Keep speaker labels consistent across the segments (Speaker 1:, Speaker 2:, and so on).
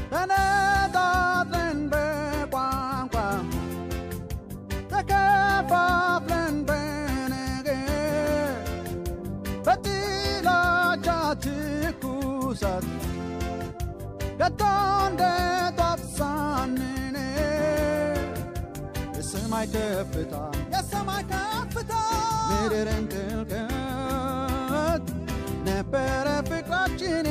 Speaker 1: ተነጣጥለን በቋንቋ ተከፋፍለን በነገር በጥላቻ ትኩሳት ገቶ እንደ ጧፍ ሳንነድ የሰማይ ከፍታ የሰማይ ከፍታ ምድርን ጥልቀት ነበረ ፍቅራችን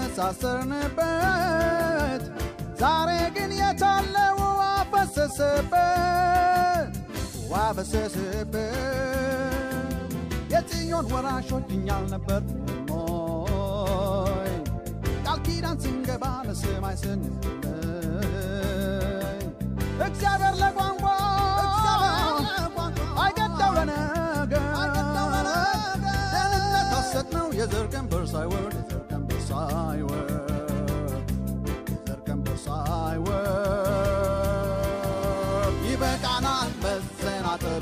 Speaker 1: የተሳሰርንበት ዛሬ ግን የታለው አፈሰሰበት ዋፈሰሰበት የጽዮን ወራሾች እኛል ነበር ሞይ ቃል ኪዳን ስንገባ ለሰማይ ስንለይ እግዚአብሔር ለቋንቋ አይገዳው ለነገር ደህንነት ሐሰት ነው የዘር ቀንበር ሳይወርድ የዘር ቀንበር ሳይወርድ የዘር ቀንበር ሳይወርድ ይበቃናል መሰናጠሩ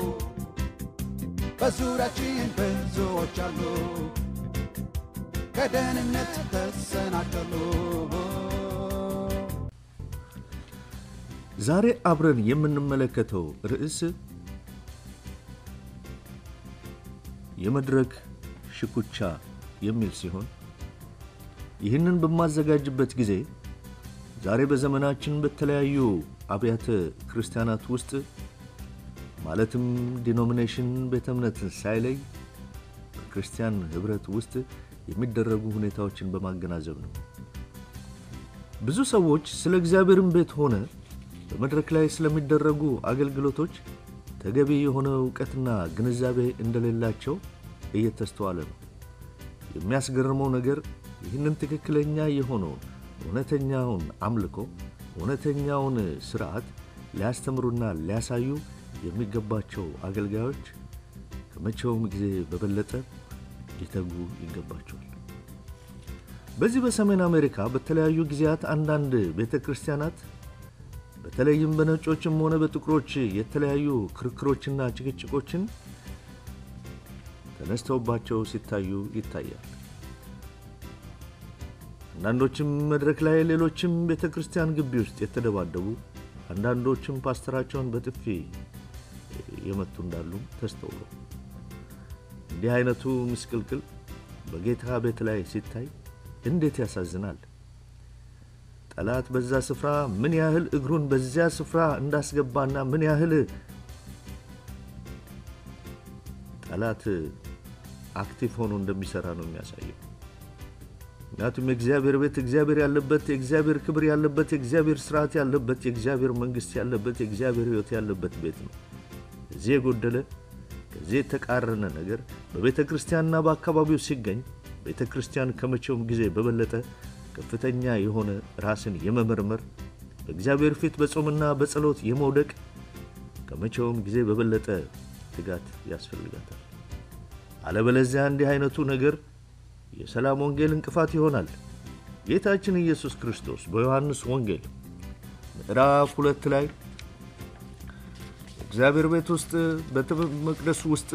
Speaker 1: በዙሪያችን ብዙዎች አሉ ከደህንነት ተሰናከሉ
Speaker 2: ዛሬ አብረን የምንመለከተው ርዕስ የመድረክ ሽኩቻ የሚል ሲሆን ይህንን በማዘጋጅበት ጊዜ ዛሬ በዘመናችን በተለያዩ አብያተ ክርስቲያናት ውስጥ ማለትም ዲኖሚኔሽን ቤተ እምነትን ሳይለይ በክርስቲያን ህብረት ውስጥ የሚደረጉ ሁኔታዎችን በማገናዘብ ነው። ብዙ ሰዎች ስለ እግዚአብሔርም ቤት ሆነ በመድረክ ላይ ስለሚደረጉ አገልግሎቶች ተገቢ የሆነ እውቀትና ግንዛቤ እንደሌላቸው እየተስተዋለ ነው። የሚያስገርመው ነገር ይህንን ትክክለኛ የሆነውን እውነተኛውን አምልኮ እውነተኛውን ስርዓት ሊያስተምሩና ሊያሳዩ የሚገባቸው አገልጋዮች ከመቼውም ጊዜ በበለጠ ሊተጉ ይገባቸዋል። በዚህ በሰሜን አሜሪካ በተለያዩ ጊዜያት አንዳንድ ቤተ ክርስቲያናት በተለይም በነጮችም ሆነ በጥቁሮች የተለያዩ ክርክሮችና ጭቅጭቆችን ተነስተውባቸው ሲታዩ ይታያል። አንዳንዶችም መድረክ ላይ፣ ሌሎችም ቤተ ክርስቲያን ግቢ ውስጥ የተደባደቡ፣ አንዳንዶችም ፓስተራቸውን በጥፊ የመቱ እንዳሉም ተስተውሎ እንዲህ አይነቱ ምስቅልቅል በጌታ ቤት ላይ ሲታይ እንዴት ያሳዝናል! ጠላት በዛ ስፍራ ምን ያህል እግሩን በዚያ ስፍራ እንዳስገባና ምን ያህል ጠላት አክቲቭ ሆኖ እንደሚሰራ ነው የሚያሳየው። ምክንያቱም የእግዚአብሔር ቤት እግዚአብሔር ያለበት የእግዚአብሔር ክብር ያለበት የእግዚአብሔር ስርዓት ያለበት የእግዚአብሔር መንግስት ያለበት የእግዚአብሔር ሕይወት ያለበት ቤት ነው። ከዚህ የጎደለ ከዚህ የተቃረነ ነገር በቤተ ክርስቲያንና በአካባቢው ሲገኝ ቤተ ክርስቲያን ከመቼውም ጊዜ በበለጠ ከፍተኛ የሆነ ራስን የመመርመር በእግዚአብሔር ፊት በጾምና በጸሎት የመውደቅ ከመቼውም ጊዜ በበለጠ ትጋት ያስፈልጋታል። አለበለዚያ እንዲህ አይነቱ ነገር የሰላም ወንጌል እንቅፋት ይሆናል። ጌታችን ኢየሱስ ክርስቶስ በዮሐንስ ወንጌል ምዕራፍ ሁለት ላይ እግዚአብሔር ቤት ውስጥ ቤተ መቅደስ ውስጥ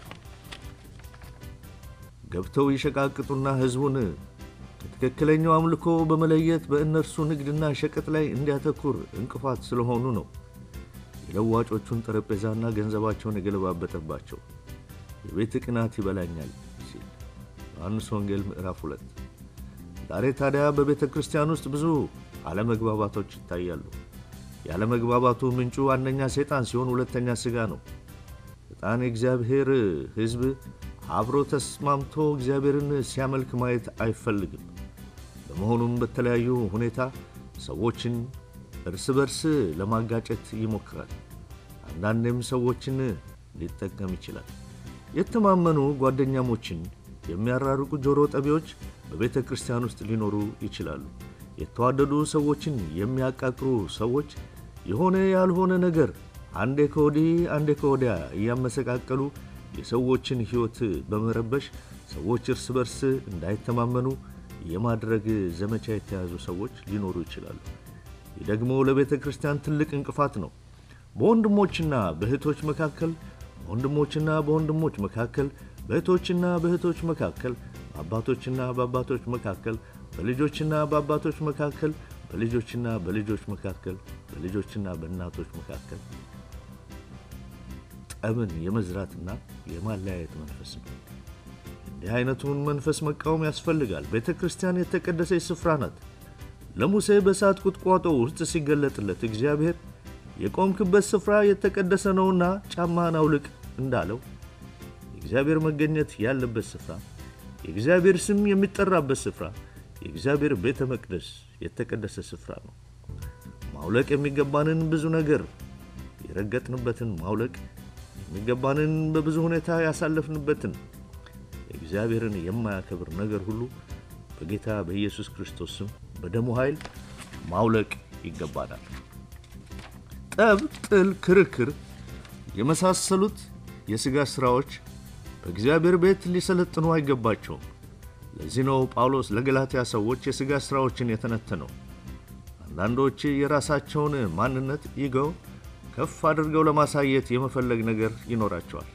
Speaker 2: ገብተው ይሸቃቅጡና ሕዝቡን ከትክክለኛው አምልኮ በመለየት በእነርሱ ንግድና ሸቀጥ ላይ እንዲያተኩር እንቅፋት ስለሆኑ ነው የለዋጮቹን ጠረጴዛና ገንዘባቸውን የገለባበጠባቸው። የቤት ቅናት ይበላኛል ሲል ዮሐንስ ወንጌል ምዕራፍ ሁለት ዛሬ ታዲያ በቤተ ክርስቲያን ውስጥ ብዙ አለመግባባቶች ይታያሉ። ያለመግባባቱ ምንጩ አንደኛ ሰይጣን ሲሆን ሁለተኛ ሥጋ ነው። ሰይጣን የእግዚአብሔር ሕዝብ አብሮ ተስማምቶ እግዚአብሔርን ሲያመልክ ማየት አይፈልግም። በመሆኑም በተለያዩ ሁኔታ ሰዎችን እርስ በርስ ለማጋጨት ይሞክራል። አንዳንዴም ሰዎችን ሊጠቀም ይችላል። የተማመኑ ጓደኛሞችን የሚያራርቁ ጆሮ ጠቢዎች በቤተ ክርስቲያን ውስጥ ሊኖሩ ይችላሉ። የተዋደዱ ሰዎችን የሚያቃቅሩ ሰዎች የሆነ ያልሆነ ነገር አንዴ ከወዲህ አንዴ ከወዲያ እያመሰቃቀሉ የሰዎችን ሕይወት በመረበሽ ሰዎች እርስ በርስ እንዳይተማመኑ የማድረግ ዘመቻ የተያዙ ሰዎች ሊኖሩ ይችላሉ። ይህ ደግሞ ለቤተ ክርስቲያን ትልቅ እንቅፋት ነው። በወንድሞችና በእህቶች መካከል በወንድሞችና በወንድሞች መካከል በእህቶችና በእህቶች መካከል በአባቶችና በአባቶች መካከል በልጆችና በአባቶች መካከል በልጆችና በልጆች መካከል፣ በልጆችና በእናቶች መካከል ጠብን የመዝራትና የማለያየት መንፈስ ነው። እንዲህ አይነቱን መንፈስ መቃወም ያስፈልጋል። ቤተ ክርስቲያን የተቀደሰች ስፍራ ናት። ለሙሴ በእሳት ቁጥቋጦ ውስጥ ሲገለጥለት እግዚአብሔር የቆምክበት ስፍራ የተቀደሰ ነውና ጫማህን አውልቅ እንዳለው የእግዚአብሔር መገኘት ያለበት ስፍራ፣ የእግዚአብሔር ስም የሚጠራበት ስፍራ፣ የእግዚአብሔር ቤተ መቅደስ የተቀደሰ ስፍራ ነው። ማውለቅ የሚገባንን ብዙ ነገር የረገጥንበትን ማውለቅ የሚገባንን በብዙ ሁኔታ ያሳለፍንበትን እግዚአብሔርን የማያከብር ነገር ሁሉ በጌታ በኢየሱስ ክርስቶስ ስም በደሙ ኃይል ማውለቅ ይገባናል። ጠብ፣ ጥል፣ ክርክር የመሳሰሉት የሥጋ ሥራዎች በእግዚአብሔር ቤት ሊሰለጥኑ አይገባቸውም። ለዚህ ነው ጳውሎስ ለገላትያ ሰዎች የሥጋ ሥራዎችን የተነተነው። አንዳንዶች የራሳቸውን ማንነት ይገው ከፍ አድርገው ለማሳየት የመፈለግ ነገር ይኖራቸዋል።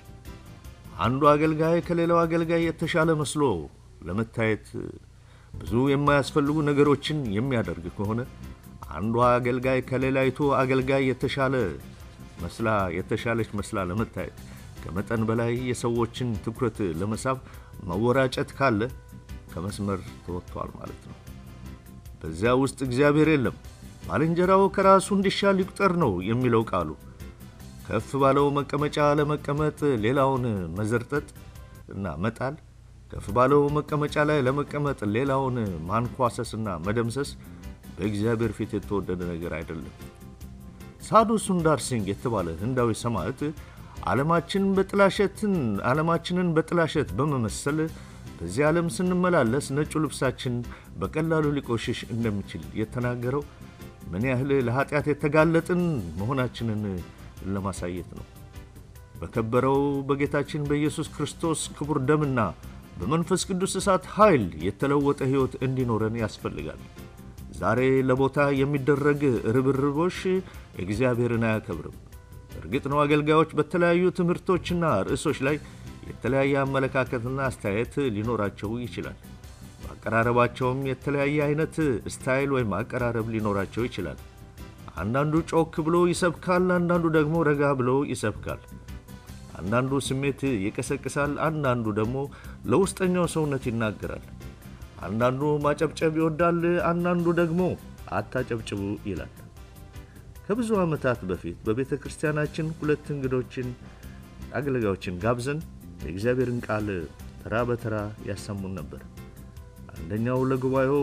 Speaker 2: አንዱ አገልጋይ ከሌላው አገልጋይ የተሻለ መስሎ ለመታየት ብዙ የማያስፈልጉ ነገሮችን የሚያደርግ ከሆነ አንዷ አገልጋይ ከሌላይቱ አገልጋይ የተሻለ መስላ የተሻለች መስላ ለመታየት ከመጠን በላይ የሰዎችን ትኩረት ለመሳብ መወራጨት ካለ ከመስመር ተወጥቷል ማለት ነው። በዚያ ውስጥ እግዚአብሔር የለም። ባልንጀራው ከራሱ እንዲሻል ይቁጠር ነው የሚለው ቃሉ። ከፍ ባለው መቀመጫ ለመቀመጥ ሌላውን መዘርጠጥ እና መጣል፣ ከፍ ባለው መቀመጫ ላይ ለመቀመጥ ሌላውን ማንኳሰስና መደምሰስ በእግዚአብሔር ፊት የተወደደ ነገር አይደለም። ሳዱ ሱንዳር ሲንግ የተባለ ህንዳዊ ሰማዕት ዓለማችን በጥላሸትን ዓለማችንን በጥላሸት በመመሰል በዚህ ዓለም ስንመላለስ ነጩ ልብሳችን በቀላሉ ሊቆሽሽ እንደሚችል የተናገረው ምን ያህል ለኃጢአት የተጋለጥን መሆናችንን ለማሳየት ነው። በከበረው በጌታችን በኢየሱስ ክርስቶስ ክቡር ደምና በመንፈስ ቅዱስ እሳት ኃይል የተለወጠ ሕይወት እንዲኖረን ያስፈልጋል። ዛሬ ለቦታ የሚደረግ ርብርቦሽ እግዚአብሔርን አያከብርም። እርግጥ ነው አገልጋዮች በተለያዩ ትምህርቶችና ርዕሶች ላይ የተለያየ አመለካከትና አስተያየት ሊኖራቸው ይችላል። በአቀራረባቸውም የተለያየ አይነት ስታይል ወይም አቀራረብ ሊኖራቸው ይችላል። አንዳንዱ ጮክ ብሎ ይሰብካል፣ አንዳንዱ ደግሞ ረጋ ብሎ ይሰብካል። አንዳንዱ ስሜት ይቀሰቅሳል፣ አንዳንዱ ደግሞ ለውስጠኛው ሰውነት ይናገራል። አንዳንዱ ማጨብጨብ ይወዳል፣ አንዳንዱ ደግሞ አታጨብጭቡ ይላል። ከብዙ ዓመታት በፊት በቤተ ክርስቲያናችን ሁለት እንግዶችን አገልጋዮችን ጋብዘን የእግዚአብሔርን ቃል ተራ በተራ ያሰሙን ነበር። አንደኛው ለጉባኤው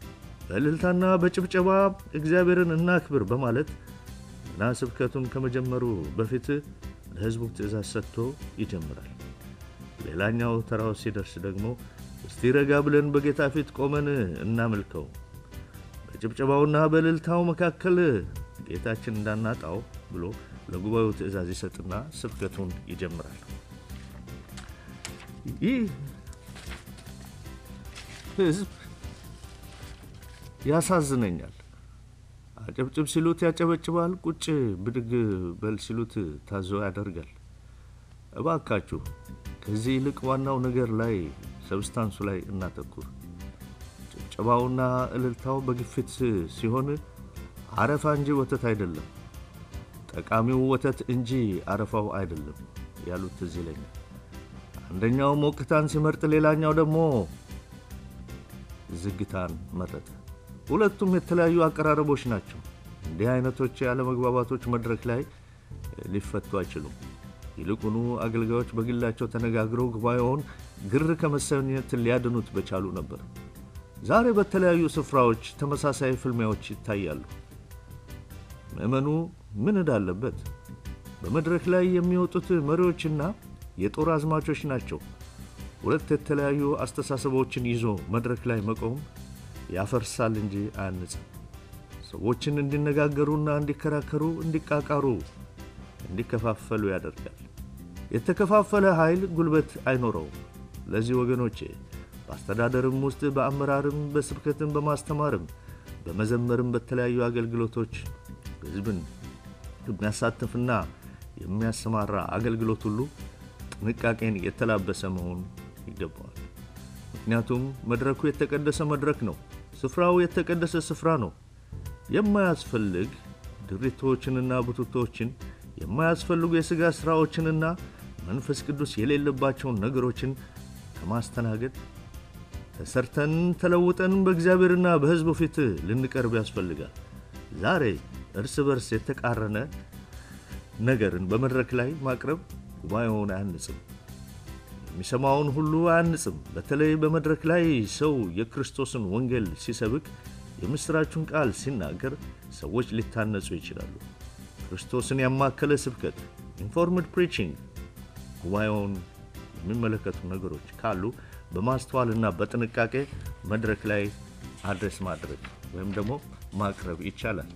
Speaker 2: በእልልታና በጭብጨባ እግዚአብሔርን እናክብር በማለት እና ስብከቱን ከመጀመሩ በፊት ለሕዝቡ ትእዛዝ ሰጥቶ ይጀምራል። ሌላኛው ተራው ሲደርስ ደግሞ እስቲ ረጋ ብለን በጌታ ፊት ቆመን እናመልከው፣ በጭብጨባውና በእልልታው መካከል ጌታችን እንዳናጣው ብሎ ለጉባኤው ትእዛዝ ይሰጥና ስብከቱን ይጀምራል። ይህ ሕዝብ ያሳዝነኛል። አጨብጭብ ሲሉት ያጨበጭባል፣ ቁጭ ብድግ በል ሲሉት ታዞ ያደርጋል። እባካችሁ ከዚህ ይልቅ ዋናው ነገር ላይ ሰብስታንሱ ላይ እናተኩር። ጭብጨባውና እልልታው በግፊት ሲሆን አረፋ እንጂ ወተት አይደለም፣ ጠቃሚው ወተት እንጂ አረፋው አይደለም ያሉት ትዝ ይለኛል። አንደኛው ሞቅታን ሲመርጥ፣ ሌላኛው ደግሞ ዝግታን መረጠ። ሁለቱም የተለያዩ አቀራረቦች ናቸው። እንዲህ አይነቶች ያለመግባባቶች መድረክ ላይ ሊፈቱ አይችሉም። ይልቁኑ አገልጋዮች በግላቸው ተነጋግረው ጉባኤውን ግር ከመሰኘት ሊያድኑት በቻሉ ነበር። ዛሬ በተለያዩ ስፍራዎች ተመሳሳይ ፍልሚያዎች ይታያሉ። ምዕመኑ ምን እዳለበት? በመድረክ ላይ የሚወጡት መሪዎችና የጦር አዝማቾች ናቸው። ሁለት የተለያዩ አስተሳሰቦችን ይዞ መድረክ ላይ መቆም ያፈርሳል እንጂ አያንጽም። ሰዎችን እንዲነጋገሩና እንዲከራከሩ፣ እንዲቃቃሩ፣ እንዲከፋፈሉ ያደርጋል። የተከፋፈለ ኃይል ጉልበት አይኖረውም። ለዚህ ወገኖቼ በአስተዳደርም ውስጥ በአመራርም፣ በስብከትም፣ በማስተማርም፣ በመዘመርም በተለያዩ አገልግሎቶች ሕዝብን የሚያሳትፍና የሚያሰማራ አገልግሎት ሁሉ ጥንቃቄን የተላበሰ መሆን ይገባዋል። ምክንያቱም መድረኩ የተቀደሰ መድረክ ነው። ስፍራው የተቀደሰ ስፍራ ነው። የማያስፈልግ ድሪቶችንና ቡትቶችን የማያስፈልጉ የሥጋ ሥራዎችንና መንፈስ ቅዱስ የሌለባቸውን ነገሮችን ከማስተናገድ ተሰርተን ተለውጠን በእግዚአብሔርና በሕዝቡ ፊት ልንቀርብ ያስፈልጋል። ዛሬ እርስ በርስ የተቃረነ ነገርን በመድረክ ላይ ማቅረብ ጉባኤውን አያንጽም፣ የሚሰማውን ሁሉ አያንጽም። በተለይ በመድረክ ላይ ሰው የክርስቶስን ወንጌል ሲሰብክ የምሥራቹን ቃል ሲናገር ሰዎች ሊታነጹ ይችላሉ። ክርስቶስን ያማከለ ስብከት ኢንፎርምድ ፕሪቺንግ ጉባኤውን የሚመለከቱ ነገሮች ካሉ በማስተዋልና በጥንቃቄ መድረክ ላይ አድሬስ ማድረግ ወይም ደግሞ ማቅረብ ይቻላል።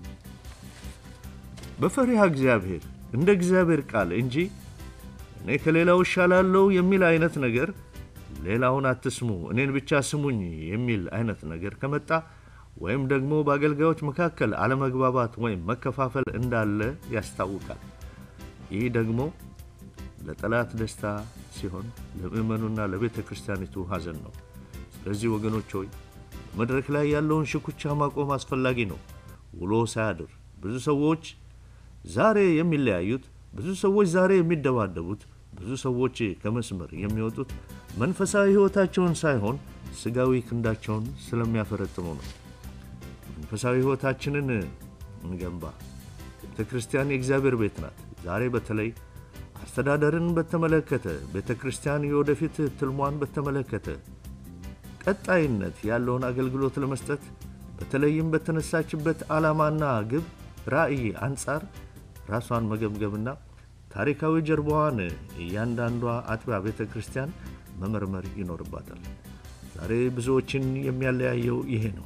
Speaker 2: በፈሪሃ እግዚአብሔር እንደ እግዚአብሔር ቃል እንጂ እኔ ከሌላው እሻላለሁ የሚል አይነት ነገር፣ ሌላውን አትስሙ እኔን ብቻ ስሙኝ የሚል አይነት ነገር ከመጣ ወይም ደግሞ በአገልጋዮች መካከል አለመግባባት ወይም መከፋፈል እንዳለ ያስታውቃል። ይህ ደግሞ ለጠላት ደስታ ሲሆን ለምእመኑና ለቤተ ክርስቲያኒቱ ሐዘን ነው። ስለዚህ ወገኖች ሆይ በመድረክ ላይ ያለውን ሽኩቻ ማቆም አስፈላጊ ነው። ውሎ ሳያድር ብዙ ሰዎች ዛሬ የሚለያዩት፣ ብዙ ሰዎች ዛሬ የሚደባደቡት፣ ብዙ ሰዎች ከመስመር የሚወጡት መንፈሳዊ ሕይወታቸውን ሳይሆን ሥጋዊ ክንዳቸውን ስለሚያፈረጥሙ ነው። መንፈሳዊ ሕይወታችንን እንገንባ። ቤተ ክርስቲያን የእግዚአብሔር ቤት ናት። ዛሬ በተለይ አስተዳደርን በተመለከተ ቤተ ክርስቲያን የወደፊት ትልሟን በተመለከተ ቀጣይነት ያለውን አገልግሎት ለመስጠት በተለይም በተነሳችበት ዓላማና ግብ ራዕይ አንጻር ራሷን መገምገምና ታሪካዊ ጀርባዋን እያንዳንዷ አጥቢያ ቤተ ክርስቲያን መመርመር ይኖርባታል። ዛሬ ብዙዎችን የሚያለያየው ይሄ ነው።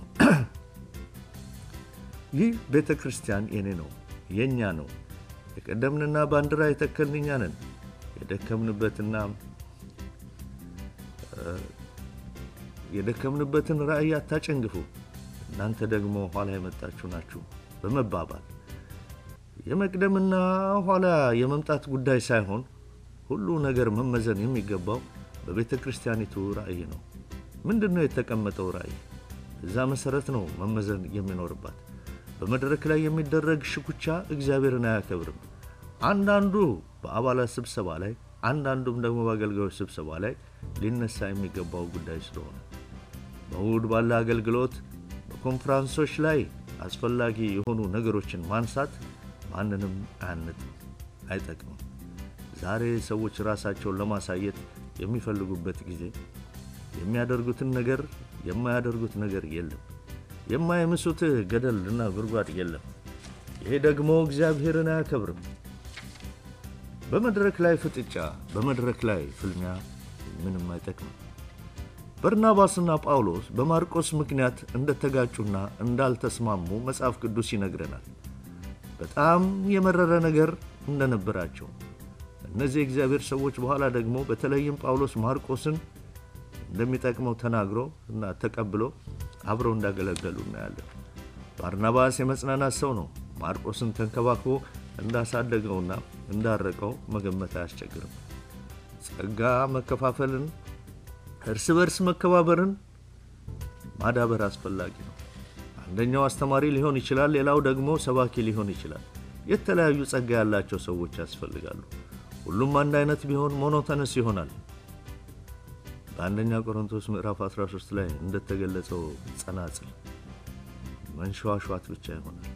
Speaker 2: ይህ ቤተ ክርስቲያን የኔ ነው፣ የእኛ ነው የቀደምንና ባንዲራ የተከልን እኛ ነን። የደከምንበትና የደከምንበትን ራዕይ አታጨንግፉ፣ እናንተ ደግሞ ኋላ የመጣችሁ ናችሁ በመባባል የመቅደምና ኋላ የመምጣት ጉዳይ ሳይሆን ሁሉ ነገር መመዘን የሚገባው በቤተ ክርስቲያኒቱ ራዕይ ነው። ምንድን ነው የተቀመጠው ራዕይ? እዛ መሠረት ነው መመዘን የሚኖርባት። በመድረክ ላይ የሚደረግ ሽኩቻ እግዚአብሔርን አያከብርም። አንዳንዱ በአባላት ስብሰባ ላይ፣ አንዳንዱም ደግሞ በአገልጋዮች ስብሰባ ላይ ሊነሳ የሚገባው ጉዳይ ስለሆነ በእሁድ ባለ አገልግሎት በኮንፈራንሶች ላይ አስፈላጊ የሆኑ ነገሮችን ማንሳት ማንንም አያንጥም፣ አይጠቅምም። ዛሬ ሰዎች ራሳቸውን ለማሳየት የሚፈልጉበት ጊዜ የሚያደርጉትን ነገር የማያደርጉት ነገር የለም። የማይምሱት ገደል እና ጉድጓድ የለም። ይሄ ደግሞ እግዚአብሔርን አያከብርም። በመድረክ ላይ ፍጥጫ፣ በመድረክ ላይ ፍልሚያ ምንም አይጠቅምም። በርናባስና ጳውሎስ በማርቆስ ምክንያት እንደተጋጩና እንዳልተስማሙ መጽሐፍ ቅዱስ ይነግረናል። በጣም የመረረ ነገር እንደነበራቸው እነዚህ የእግዚአብሔር ሰዎች በኋላ ደግሞ በተለይም ጳውሎስ ማርቆስን እንደሚጠቅመው ተናግሮ እና ተቀብሎ አብረው እንዳገለገሉ እናያለን። ባርናባስ የመጽናናት ሰው ነው። ማርቆስን ተንከባክቦ እንዳሳደገውና እንዳረቀው መገመት አያስቸግርም። ጸጋ መከፋፈልን፣ እርስ በርስ መከባበርን ማዳበር አስፈላጊ ነው። አንደኛው አስተማሪ ሊሆን ይችላል፣ ሌላው ደግሞ ሰባኪ ሊሆን ይችላል። የተለያዩ ጸጋ ያላቸው ሰዎች ያስፈልጋሉ። ሁሉም አንድ አይነት ቢሆን ሞኖተነስ ይሆናል። በአንደኛ ቆሮንቶስ ምዕራፍ 13 ላይ እንደተገለጸው ጸናጽል መንሸዋሸዋት ብቻ ይሆናል።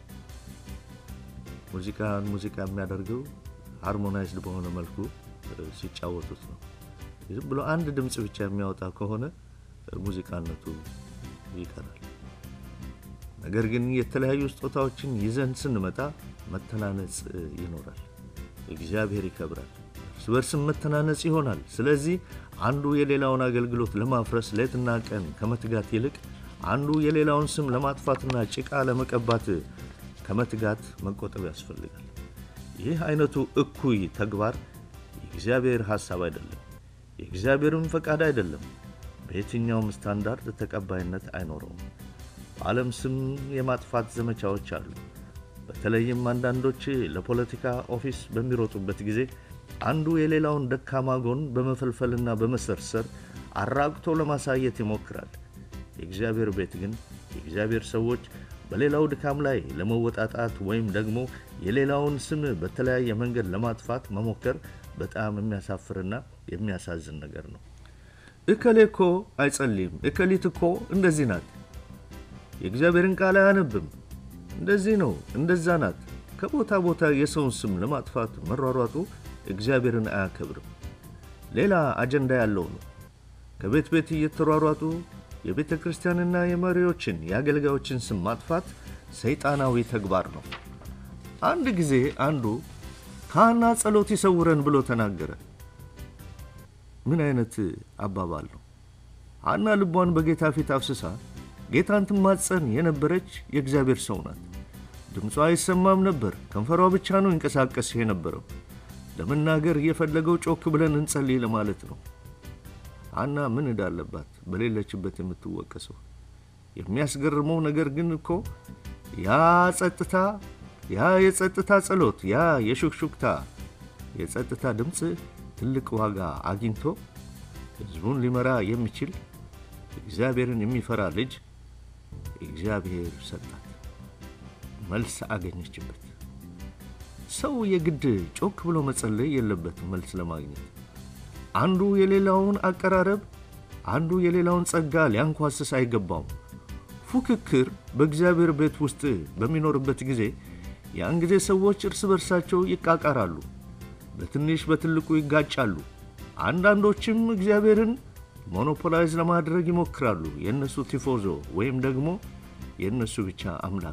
Speaker 2: ሙዚቃን ሙዚቃ የሚያደርገው ሃርሞናይዝድ በሆነ መልኩ ሲጫወቱት ነው። ዝም ብሎ አንድ ድምፅ ብቻ የሚያወጣ ከሆነ ሙዚቃነቱ ይቀራል። ነገር ግን የተለያዩ ስጦታዎችን ይዘን ስንመጣ መተናነጽ ይኖራል። እግዚአብሔር ይከብራል። እርስ በርስም መተናነጽ ይሆናል። ስለዚህ አንዱ የሌላውን አገልግሎት ለማፍረስ ሌትና ቀን ከመትጋት ይልቅ አንዱ የሌላውን ስም ለማጥፋትና ጭቃ ለመቀባት ከመትጋት መቆጠብ ያስፈልጋል። ይህ አይነቱ እኩይ ተግባር የእግዚአብሔር ሐሳብ አይደለም፣ የእግዚአብሔርም ፈቃድ አይደለም። በየትኛውም ስታንዳርድ ተቀባይነት አይኖረውም። በዓለም ስም የማጥፋት ዘመቻዎች አሉ። በተለይም አንዳንዶች ለፖለቲካ ኦፊስ በሚሮጡበት ጊዜ አንዱ የሌላውን ደካማ ጎን በመፈልፈልና በመሰርሰር አራቅቶ ለማሳየት ይሞክራል። የእግዚአብሔር ቤት ግን የእግዚአብሔር ሰዎች በሌላው ድካም ላይ ለመወጣጣት ወይም ደግሞ የሌላውን ስም በተለያየ መንገድ ለማጥፋት መሞከር በጣም የሚያሳፍርና የሚያሳዝን ነገር ነው። እከሌ እኮ አይጸልይም፣ እከሊት እኮ እንደዚህ ናት፣ የእግዚአብሔርን ቃል አያነብም፣ እንደዚህ ነው፣ እንደዛ ናት። ከቦታ ቦታ የሰውን ስም ለማጥፋት መሯሯጡ እግዚአብሔርን አያከብርም። ሌላ አጀንዳ ያለው ነው። ከቤት ቤት እየተሯሯጡ የቤተ ክርስቲያንና የመሪዎችን የአገልጋዮችን ስም ማጥፋት ሰይጣናዊ ተግባር ነው። አንድ ጊዜ አንዱ ከሐና ጸሎት ይሰውረን ብሎ ተናገረ። ምን አይነት አባባል ነው? ሐና ልቧን በጌታ ፊት አፍስሳ ጌታን ትማጸን የነበረች የእግዚአብሔር ሰው ናት። ድምጿ አይሰማም ነበር። ከንፈሯ ብቻ ነው ይንቀሳቀስ የነበረው። ለመናገር እየፈለገው ጮክ ብለን እንጸልይ ለማለት ነው። ሐና ምን እዳለባት በሌለችበት የምትወቀሰው? የሚያስገርመው ነገር ግን እኮ ያ ጸጥታ፣ ያ የጸጥታ ጸሎት፣ ያ የሹክሹክታ የጸጥታ ድምፅ ትልቅ ዋጋ አግኝቶ ሕዝቡን ሊመራ የሚችል እግዚአብሔርን የሚፈራ ልጅ እግዚአብሔር ሰጣት። መልስ አገኘችበት። ሰው የግድ ጮክ ብሎ መጸለይ የለበትም መልስ ለማግኘት። አንዱ የሌላውን አቀራረብ፣ አንዱ የሌላውን ጸጋ ሊያንኳስስ አይገባውም። ፉክክር በእግዚአብሔር ቤት ውስጥ በሚኖርበት ጊዜ ያን ጊዜ ሰዎች እርስ በርሳቸው ይቃቃራሉ፣ በትንሽ በትልቁ ይጋጫሉ። አንዳንዶችም እግዚአብሔርን ሞኖፖላይዝ ለማድረግ ይሞክራሉ። የእነሱ ቲፎዞ ወይም ደግሞ የእነሱ ብቻ አምላክ።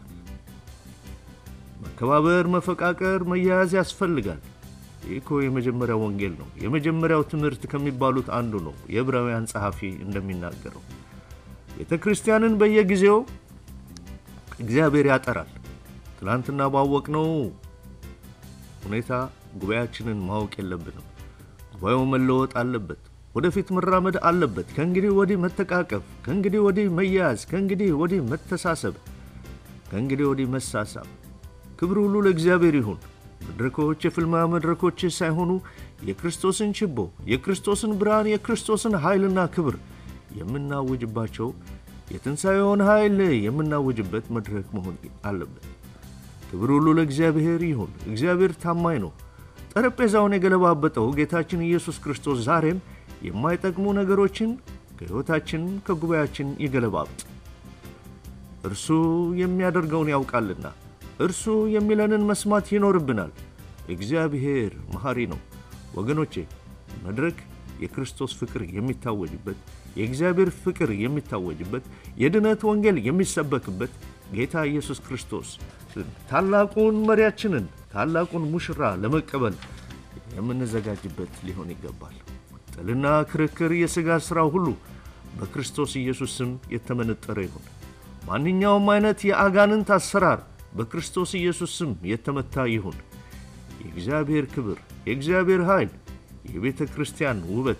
Speaker 2: መከባበር፣ መፈቃቀር፣ መያያዝ ያስፈልጋል። ይህ እኮ የመጀመሪያው ወንጌል ነው። የመጀመሪያው ትምህርት ከሚባሉት አንዱ ነው። የዕብራውያን ጸሐፊ እንደሚናገረው ቤተ ክርስቲያንን በየጊዜው እግዚአብሔር ያጠራል። ትናንትና ባወቅነው ሁኔታ ጉባኤያችንን ማወቅ የለብንም። ጉባኤው መለወጥ አለበት። ወደፊት መራመድ አለበት። ከእንግዲህ ወዲህ መተቃቀፍ፣ ከእንግዲህ ወዲህ መያያዝ፣ ከእንግዲህ ወዲህ መተሳሰብ፣ ከእንግዲህ ወዲህ መሳሳብ። ክብር ሁሉ ለእግዚአብሔር ይሁን። መድረኮች የፍልማ መድረኮች ሳይሆኑ የክርስቶስን ችቦ፣ የክርስቶስን ብርሃን፣ የክርስቶስን ኃይልና ክብር የምናውጅባቸው የትንሣኤውን ኃይል የምናውጅበት መድረክ መሆን አለበት። ክብር ሁሉ ለእግዚአብሔር ይሁን። እግዚአብሔር ታማኝ ነው። ጠረጴዛውን የገለባበጠው ጌታችን ኢየሱስ ክርስቶስ ዛሬም የማይጠቅሙ ነገሮችን ከሕይወታችን ከጉባኤያችን ይገለባብጥ። እርሱ የሚያደርገውን ያውቃልና እርሱ የሚለንን መስማት ይኖርብናል። እግዚአብሔር መሐሪ ነው። ወገኖቼ መድረክ የክርስቶስ ፍቅር የሚታወጅበት የእግዚአብሔር ፍቅር የሚታወጅበት የድነት ወንጌል የሚሰበክበት ጌታ ኢየሱስ ክርስቶስ ታላቁን መሪያችንን ታላቁን ሙሽራ ለመቀበል የምንዘጋጅበት ሊሆን ይገባል። ጥልና ክርክር፣ የሥጋ ሥራ ሁሉ በክርስቶስ ኢየሱስ ስም የተመነጠረ ይሁን። ማንኛውም አይነት የአጋንንት አሰራር በክርስቶስ ኢየሱስ ስም የተመታ ይሁን። የእግዚአብሔር ክብር፣ የእግዚአብሔር ኃይል፣ የቤተ ክርስቲያን ውበት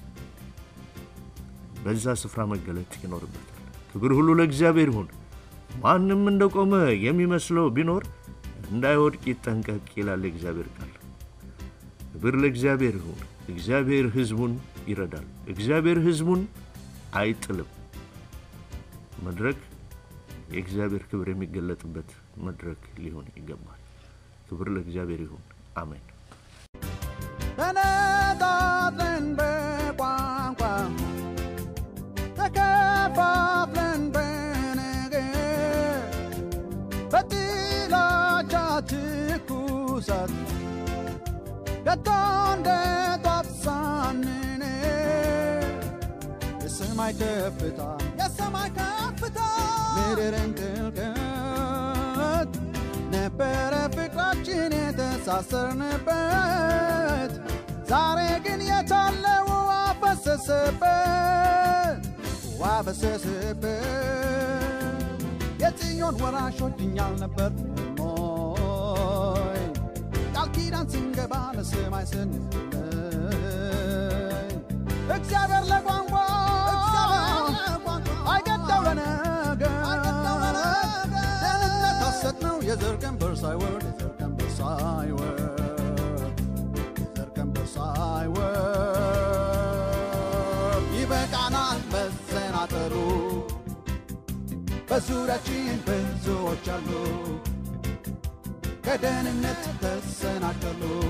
Speaker 2: በዛ ስፍራ መገለጥ ይኖርበታል። ክብር ሁሉ ለእግዚአብሔር ይሁን። ማንም እንደቆመ የሚመስለው ቢኖር እንዳይወድቅ ይጠንቀቅ ይላል የእግዚአብሔር ቃል። ክብር ለእግዚአብሔር ይሁን። እግዚአብሔር ሕዝቡን ይረዳል። እግዚአብሔር ሕዝቡን አይጥልም። መድረክ የእግዚአብሔር ክብር የሚገለጥበት መድረክ ሊሆን ይገባል። ክብር ለእግዚአብሔር ይሁን። አሜን።
Speaker 1: ተነጣጥለን በቋንቋ ተከፋፍለን በነገር በጥላቻ ትኩሳት ከቶ እንደ ጧፍ ሳንነድ የሰማይ ከፍታ የሰማይ ከፍታ ምድርን ጥልቀት ነበረ ፍቅራችን የተሳሰርንበት ዛሬ ግን የታለው አፈሰሰበት ዋፈሰሰበት የጽዮን ወራሾች እኛ አልነበርንም ሆይ ቃል ኪዳን ስንገባ ለሰማይ ስንለይ እግዚአብሔር ለቋንቋ አይገዳው ለነገር ደህንነት ሐሰት ነው የዘር ቀንበር ሳይወርድ የዘር ቀንበር ሳይወርድ የዘር ቀንበር ሳይወርድ ይበቃናል መሰናጠሩ በዙሪያችን ብዙ አሉ ከደህንነት ተሰናከሉ